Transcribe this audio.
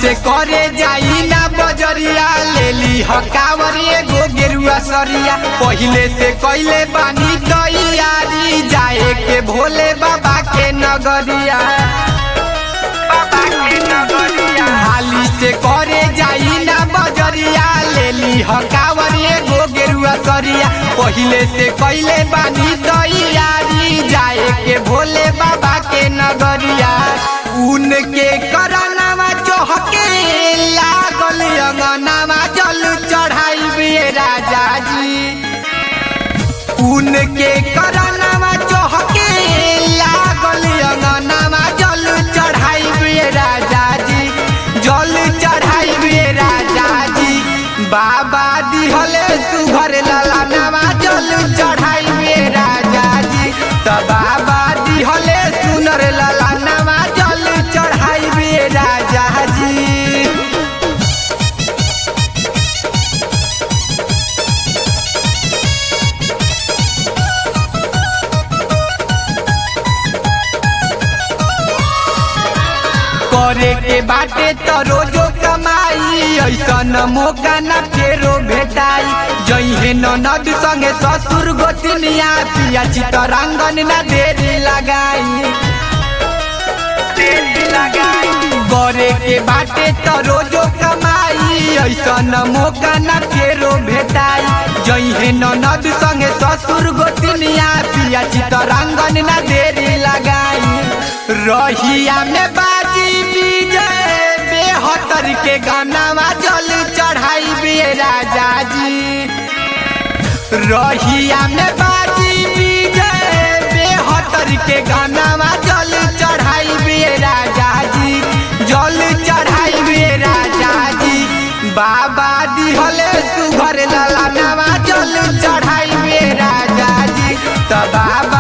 से करे जाई ना बजरिया ले ली हकावर एगो गेरुआ सरिया पहिले से कैले बानी तैयारी जाए के भोले बाबा के नगरिया बाबा के नगरिया हाली से करे जाई ना बजरिया ले ली हकावर एगो गेरुआ सरिया पहिले से कैले बानी तैयारी जाए के भोले बाबा के नगरिया उनके करनामा चहके लागल अंगनामा जल चढ़ाई राजा जी उनके करनामा चहके लागल अंगनामा जल चढ़ाई राजा जी जल चढ़ाई राजा जी बाबा दिहले सुघर ललानामा जल चढ़ाई राजा जी त बाबा दिहले सुनर ललानामा जल चढ़ाई राजा जी करे के बाटे तो रोजो कमाई ऐसन मौका न फेरो भेटाई जइहे ननद संगे ससुर गोतनिया पिया चितरंगन न देरी लगाई करे के बाटे तो रोजो कमाई ऐसन मौका न फेरो भेटाई जइहे ननद संगे ससुर गोतनिया पिया चितरंगन न देरी लगाई रहिया में बाजी विजय बेहतर के गानामा जल चढ़ाई बे राजा जी रहिया में बाजी विजय बेहतर के गानामा जल चढ़ाई बे राजा जी जल चढ़ाई बे राजा जी बाबा दिहले सुघर ललानामा जल चढ़ाई बे राजा जी त बाबा